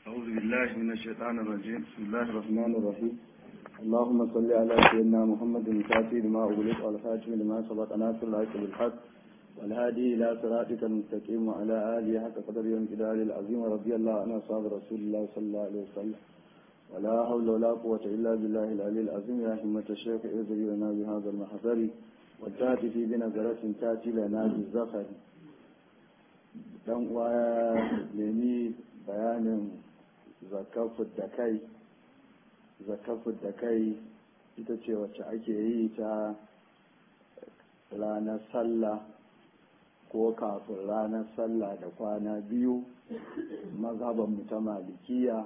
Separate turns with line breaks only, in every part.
أعوذ بالله من الشيطان الرجيم بسم الله الرحمن الرحيم اللهم صل على سيدنا محمد الفاتح لما أغلق والخاتم لما سبق ناصر الحق بالحق والهادي إلى صراطك المستقيم وعلى آله حق قدر يوم جلال العظيم ورضي الله عن أصحاب رسول الله صلى الله عليه وسلم ولا حول ولا قوة إلا بالله العلي العظيم يا همة الشيخ ارزقي لنا بهذا المحضر والتاتي في بنظرة تاتي لنا بالزخر dan uwa nemi bayanin zakafin da kai zakafin da kai ita ce wacce ake yi ta ranar sallah ko kafin ranar sallah da kwana biyu mazhaban mu ta malikiya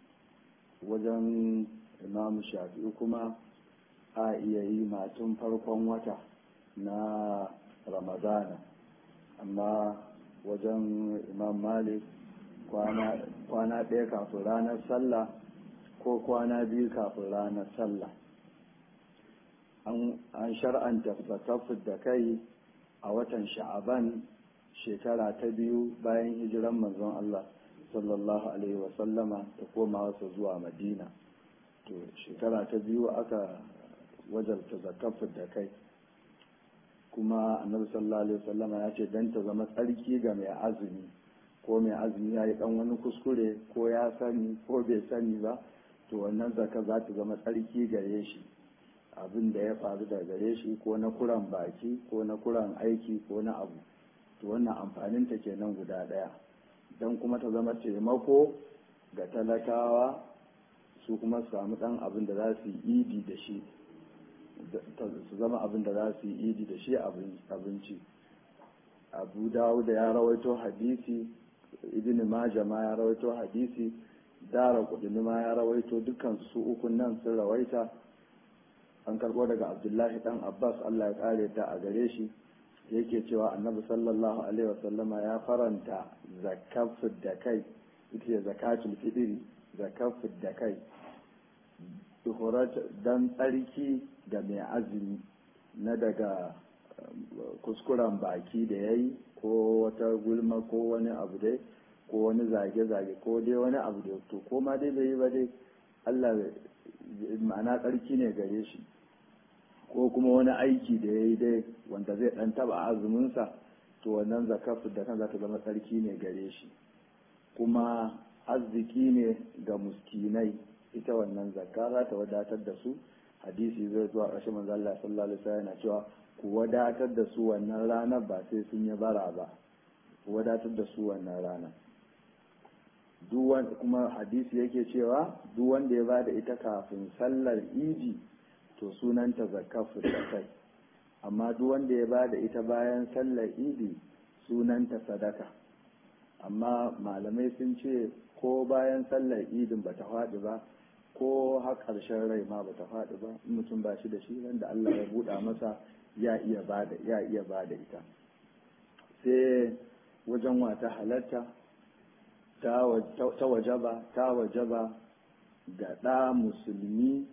wajen imamu shafi'u kuma a iya yi matun farkon wata na ramadana amma wajen imam malik kwana ɗaya kafin ranar sallah ko kwana biyu kafin ranar sallah an shar'anta zakafin da kai a watan sha'aban shekara ta biyu bayan hijiran manzon Allah sallallahu alaihi wasallama ta koma wasu zuwa madina to shekara ta biyu aka wajarta zakafin da kai kuma annabi sallallahu alaihi wasallama ya ce dan ta zama tsarki ga mai azumi ko mai azumi ya yi dan wani kuskure ko ya sani ko bai sani ba to wannan zaka za ta zama tsarki gare shi abin da ya faru da gare shi ko na kuran baki ko na kuran aiki ko na abu to wannan amfanin ta kenan guda daya dan kuma ta zama taimako ga talakawa su kuma su samu dan abin da za su yi idi da shi su zama abin da za su yi idi da shi abinci abu dawud ya rawaito hadisi ibn maja ma ya rawaito hadisi dara kudini ma ya rawaito dukkan su ukun nan sun rawaita an karbo daga abdullahi dan abbas allah ya kare ta a gare shi yake cewa annabi sallallahu alaihi wasallama ya faranta zakafin da kai ita ce zakatul fitri zakafin da kai dan tsarki da mai azumi na daga kuskuren baki da ya yi ko wata gulma ko wani abu dai ko wani zage-zage ko dai wani abu da to ko ma dai bai yi ba dai Allah ma'ana tsarki ne gare shi ko kuma wani aiki da ya yi dai wanda zai dan taba azuminsa to wannan zakafu da kan za ta zama tsarki ne gare shi kuma arziki ne ga muskinai ita wannan zakka za ta wadatar da su hadisi zai zuwa ƙarshen manzo Allah sallallahu alaihi wasallam yana cewa ku wadatar da su wannan ranar ba sai sun yi bara ba ku wadatar da su wannan ranar duk kuma hadisi yake cewa duk wanda ya bada ita kafin sallar idi to sunanta zakafu da kai amma duk wanda ya bada ita bayan sallar idi sunanta sadaka amma malamai sun ce ko bayan sallar idin ba ta faɗi ba ko har ƙarshen rai ma ba ta faɗi ba in mutum ba shi da shi wanda Allah ya buɗa masa ya iya bada ya iya bada ita sai wajen wata halatta ta wajaba ta wajaba ga ɗa musulmi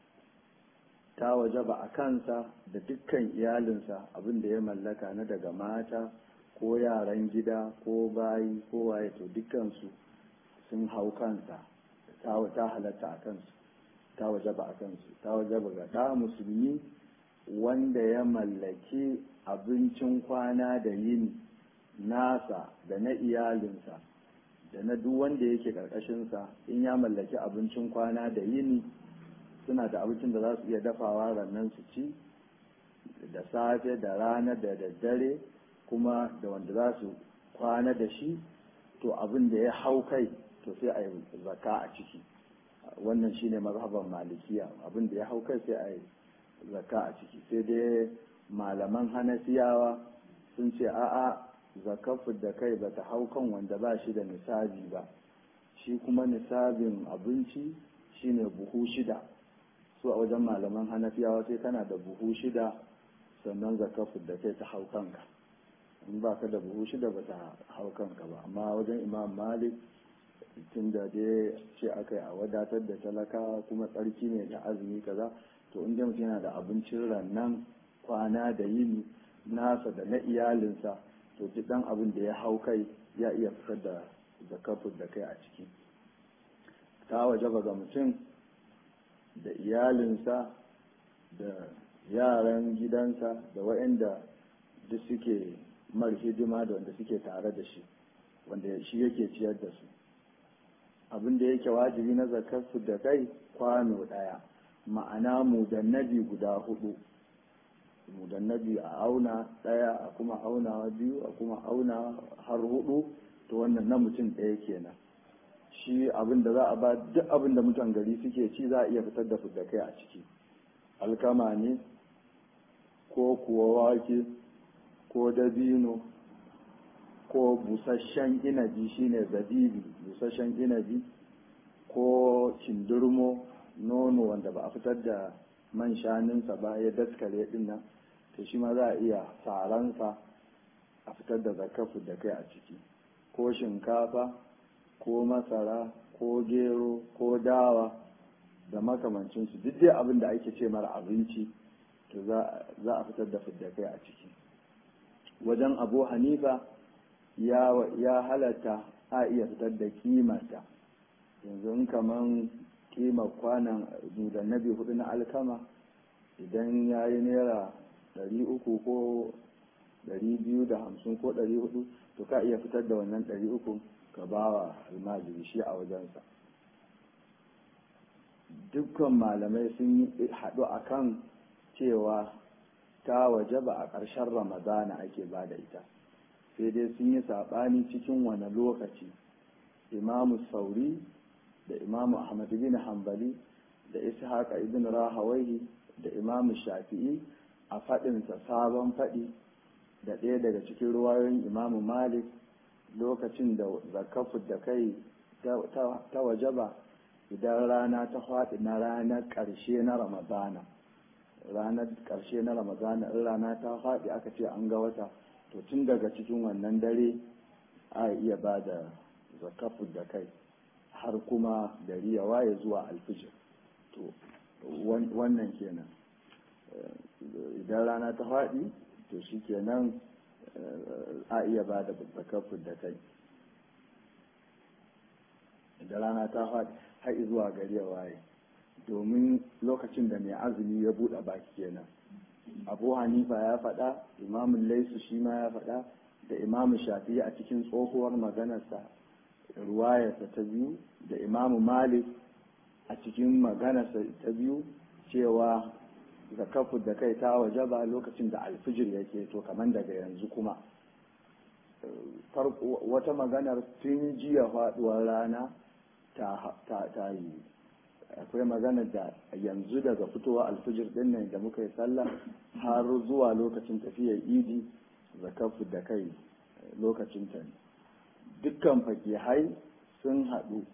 ta wajaba a kansa da dukkan iyalinsa abin da ya mallaka na daga mata ko yaran gida ko bayi ko waye to dukkansu sun hau kansa ta halatta a kansu ta wajaba a kansu ta wajaba ga ɗa musulmi wanda ya mallaki abincin kwana da yini nasa da na iyalinsa da na duk wanda yake ƙarƙashinsa in ya mallaki abincin kwana da yini suna da abincin da za su iya dafawa rannan su ci da safe da rana da daddare kuma da wanda za su kwana da shi to abin da ya hau kai to sai a yi zaka a ciki wannan shine mazhaban malikiya abin da ya hau kai sai a yi zaka a ciki sai dai malaman hanafiyawa sun ce a'a zakafu da kai ba ta hau kan wanda ba shi da nisabi ba shi kuma nisabin abinci shine buhu shida su a wajen malaman hanafiyawa sai kana da buhu shida sannan zakafu da kai ta hau kanka in ba ka da buhu shida ba ta hau kanka ba amma wajen imam malik tun da dai ce aka yi a wadatar da talaka kuma tsarki ne da azumi kaza to in mutum yana da abincin rannan kwana da yini nasa da na iyalinsa to duk dan abin da ya hau kai ya iya fitar da zakafin da kai a ciki ta wajaba ga mutum da iyalinsa da yaran gidansa da waɗanda duk suke mar hidima da wanda suke tare da shi wanda shi yake ciyar da su abin da yake wajibi na zakarsu da kai kwano ɗaya ma'ana mudannabi guda hudu mudannabi a auna ɗaya a kuma aunawa biyu a kuma auna har hudu to wannan na mutum ɗaya kenan shi abin da za a ba duk abin da mutan gari suke ci za a iya fitar da da kai a ciki alkama ne ko kuwa wake ko dabino ko busasshen inabi shine zabibi busasshen inabi ko kindurmo nono wanda ba a fitar da man shanunsa ba ya daskare din nan to shi ma za a iya saransa a fitar da zakafu da kai a ciki ko shinkafa ko masara ko gero ko dawa da makamancinsu duk dai abin da ake ce mara abinci to za a fitar da fiddakai a ciki wajen abu hanifa ya halatta a iya fitar da kimarta yanzu in kaman kimar kwanan nabi hudu na alkama idan ya yi naira ɗari uku ko ɗari biyu da hamsin ko ɗari hudu to ka iya fitar da wannan ɗari uku ka ba wa almajiri shi a wajensa dukkan malamai sun yi haɗu a kan cewa ta waje ba a ƙarshen ramadana ake ba da ita sai dai sun yi saɓani cikin wani lokaci imamu sauri da imamu ahmad bin hanbali da ishaqa ibn rahawaihi da imamu shafi'i a faɗinsa sabon faɗi da ɗaya daga cikin ruwayoyin imamu malik lokacin da zakafu da kai ta waje ba idan rana ta faɗi na ranar ƙarshe na ramadana ranar ƙarshe na ramadana in rana ta faɗi aka ce an ga wata to tun daga cikin wannan dare a iya ba da zakafu da kai har kuma gari ya waye zuwa alfijir to wannan kenan idan rana ta faɗi to shi kenan a iya ba da zakafu da kai idan rana ta faɗi har zuwa gari ya waye domin lokacin da mai azumi ya buɗe baki kenan abu hanifa ya faɗa imamun laisu shi ma ya faɗa da imamu shafi'i a cikin tsohuwar maganarsa ruwayarsa ta biyu da imamu malik a cikin maganarsa ta biyu cewa zakafu da kai ta waje ba lokacin da alfijir yake to kamar daga yanzu kuma wata maganar tun jiya faɗuwar rana ta yi akwai maganar da yanzu daga fitowa alfijir din nan da muka yi sallah har zuwa lokacin tafiyar idi zakafu da kai lokacin ta dukkan fakihai sun haɗu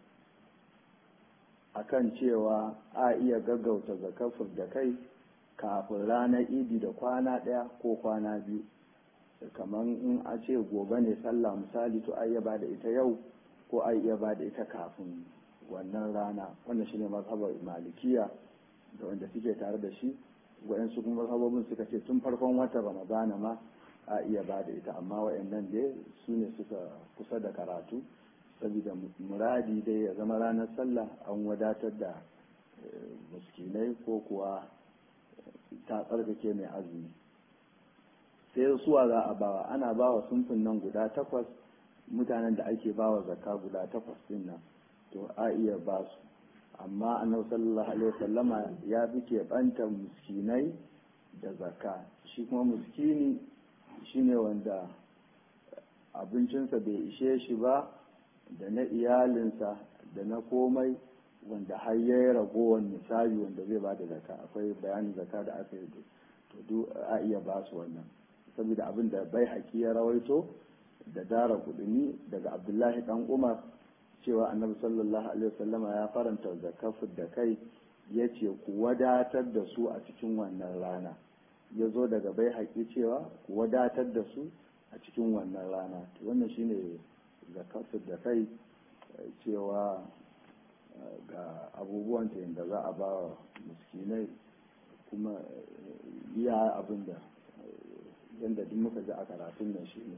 akan cewa a iya gaggauta zakafu da kai kafin ranar idi da kwana ɗaya ko kwana biyu kamar in a ce gobe ne sallah misali to a iya ba da ita yau ko a iya ba da ita kafin wannan rana wannan shine mazhabar malikiya da wanda suke tare da shi waɗansu kuma mazhabobin suka ce tun farkon watan ramadana ma a iya ba da ita amma waɗannan dai su ne suka kusa da karatu saboda muradi dai ya zama ranar sallah an wadatar da miskinai ko kuwa ta tsarkake mai azumi sai suwa za a bawa ana bawa sunfin nan guda takwas mutanen da ake bawa zakka guda takwas din nan to a iya ba su amma annabi sallallahu alaihi wasallama ya fi keɓanta miskinai da zakka shi kuma miskini shine wanda abincinsa bai ishe shi ba da na iyalinsa da na komai wanda har ya yi ragowar misali wanda zai ba da zakka akwai bayanin zakka da aka yi to duk a iya ba su wannan saboda abin da bai haƙi ya rawaito da dara kudini daga abdullahi dan umar cewa annabi sallallahu alaihi wasallama ya faranta zakafu da kai ya ce ku wadatar da su a cikin wannan rana ya zo daga bai haƙi cewa ku wadatar da su a cikin wannan rana wannan shine zakafu da kai cewa ga abubuwan da za a ba wa miskinai kuma iya abin da yadda duk muka ji a karatun nan shi ne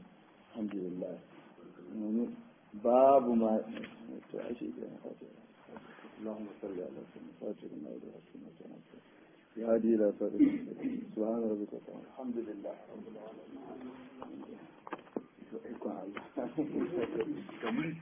alhamdulillah babu ma to ashe اللهم صل على سيدنا فاتنا وبركاته يا هادي الى صراط المستقيم سبحان ربك الحمد لله رب العالمين